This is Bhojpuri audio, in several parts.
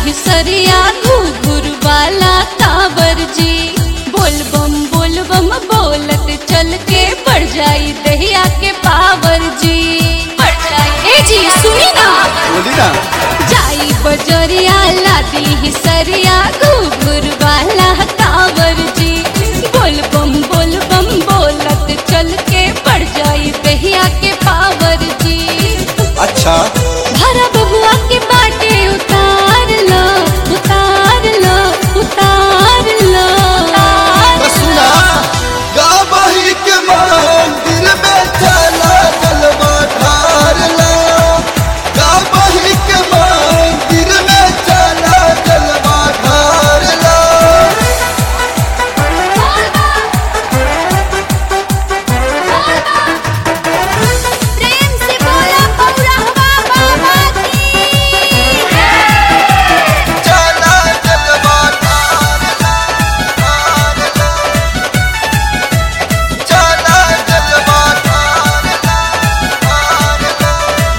हिसरिया घुघुर वाला कावर जी बोल बम बोल बम बोलत चल के बढ़ जाई दहिया के पावर जी बढ़ जाई ए जी सुनी ना बोली ना जाई बजरिया लादी हिसरिया घुघुर वाला कावर जी बोल बम बोल बम बोलत चल के बढ़ जाई दहिया के पावर जी अच्छा भरा बबुआ के बाटे उतार लो उतार लो उतार लो तो सुना गावही के मंदिर में चला जलवा ढार ला गावही के मंदिर में चला जलवा ढार ला प्रेम से बोला पौरहवा बाबा की चला जलवा ढार ला ढार ला चला जलवा ढार ला ढार ला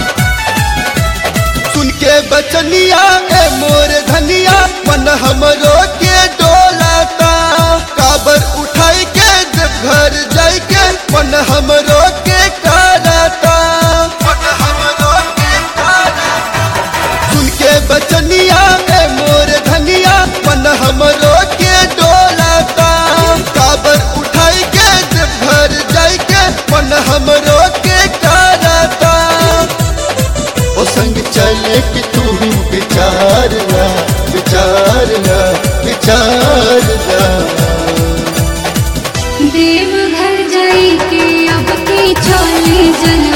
सुन के बचनिया ए मोर धनिया मन हमरो के डोलाता काबर उठाई के जब घर जाई के मन हमरो के कराता मन हमरो के कराता सुन के बचनिया ए मोर धनिया मन हमरो के डोलाता काबर उठाई के जब घर जाई के मन हमरो के कराता ओ संग चले कि तू ही विचार ला विचार ला विचार ला देव घर जाई के अब की चली जल